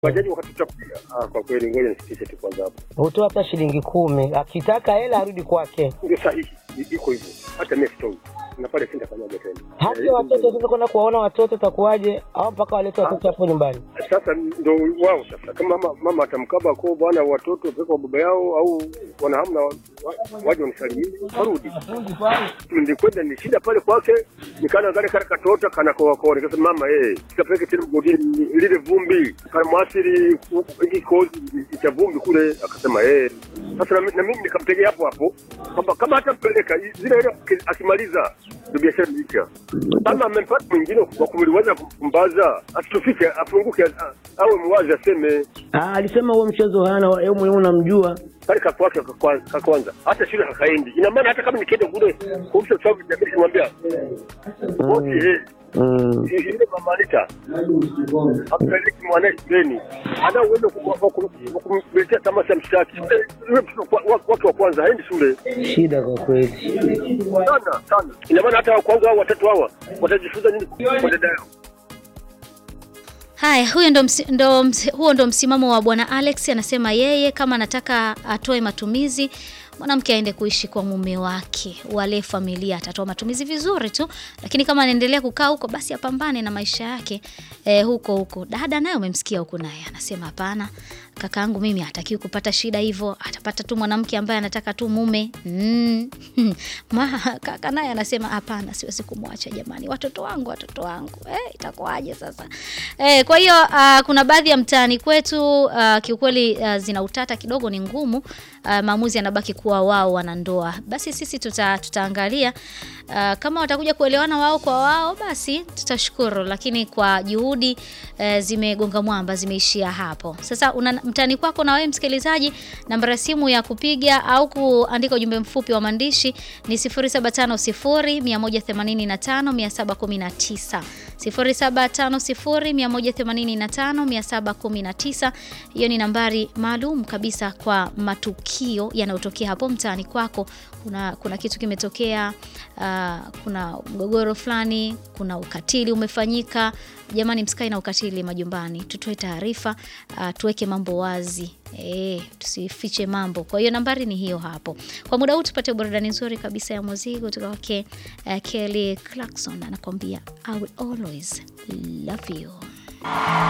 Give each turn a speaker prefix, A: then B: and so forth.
A: Bajaji wakatuchakulia. Ah, kwa kweli ngoja nisitishe tu kwanza hapo.
B: Hutoa hata shilingi kumi, akitaka hela arudi kwake.
A: Ndio sahihi, i- iko hivyo. Hata mimi sitoi. Na pale sintafanyaje tena.
B: Hata
A: Eh,
B: watoto sasa kwenda kuwaona watoto takuwaje? Au mpaka walete watoto hapo nyumbani?
A: Sasa ndo wao sasa, kama mama, mama atamkaba kwa bwana watoto wapeleka kwa baba yao, au wanahamna wa- waje wanisalimie warudi. Nilikwenda ni shida pale kwake, nikana gari kale katota kana kwa kwa nikasema mama eh, sikapeleke tena mgodini lile vumbi kana mwasiri hiki kozi cha vumbi kule, akasema eh. Sasa na, mi- na mimi nikamtegea hapo hapo kwamba kama hata mpeleka zile ile akimaliza ndio biashara imeisha. Kama amempata mwingine wa kumliwaza kumbaza, asitufike afunguke, a- awe mwazi aseme
C: Ah, alisema huo mchezo hana yeye mwenyewe unamjua.
A: kale kakwake ka kwanza, hata shule hakaendi. Ina maana hata kama nikienda kule kumsha sababu jamii kumwambia wote eh
C: Mm.
A: ile mama Anita ampeleki mwanae shuleni, ana uwezo wa ku- wa kumletea tamasha mshaki yule mtoto wa- wa- wake wa kwanza haendi shule
C: Shida kwa kweli.
A: sana sana. Ina maana hata wa kwanza hao watatu hawa watajifunza nini kwa dada yao?
D: Haya, huyo ndo, msi, ndo msi, huo ndo msimamo wa bwana Alex. Anasema yeye kama anataka atoe matumizi, mwanamke aende kuishi kwa mume wake, wale familia, atatoa matumizi vizuri tu, lakini kama anaendelea kukaa huko, basi apambane na maisha yake eh, huko huko. Dada naye umemsikia huko, naye anasema hapana, kakaangu mimi hatakiwi kupata shida hivyo, atapata tu mwanamke ambaye anataka tu mume mm. Ma, kaka naye anasema hapana, siwezi kumwacha jamani, watoto wangu, watoto wangu eh, itakuwaje sasa eh? Kwa hiyo uh, kuna baadhi ya mtaani kwetu uh, kiukweli uh, zina utata kidogo, ni ngumu uh, maamuzi yanabaki kuwa wao wanandoa. Basi sisi tuta, tutaangalia uh, kama watakuja kuelewana wao kwa wao, basi tutashukuru, lakini kwa juhudi uh, zimegonga mwamba, zimeishia hapo. Sasa una mtaani kwako na wewe msikilizaji, namba ya simu ya kupiga au kuandika ujumbe mfupi wa maandishi ni 0750185719 0750185719. Hiyo ni nambari maalum kabisa kwa matukio yanayotokea hapo mtaani kwako. Kuna, kuna kitu kimetokea, uh, kuna mgogoro fulani, kuna ukatili umefanyika. Jamani, msikae na ukatili majumbani, tutoe taarifa, uh, tuweke mambo wazi. E, tusifiche mambo. Kwa hiyo nambari ni hiyo hapo. Kwa muda huu tupate burudani nzuri kabisa ya muziki kutoka kwake uh, Kelly Clarkson anakuambia I will always love you.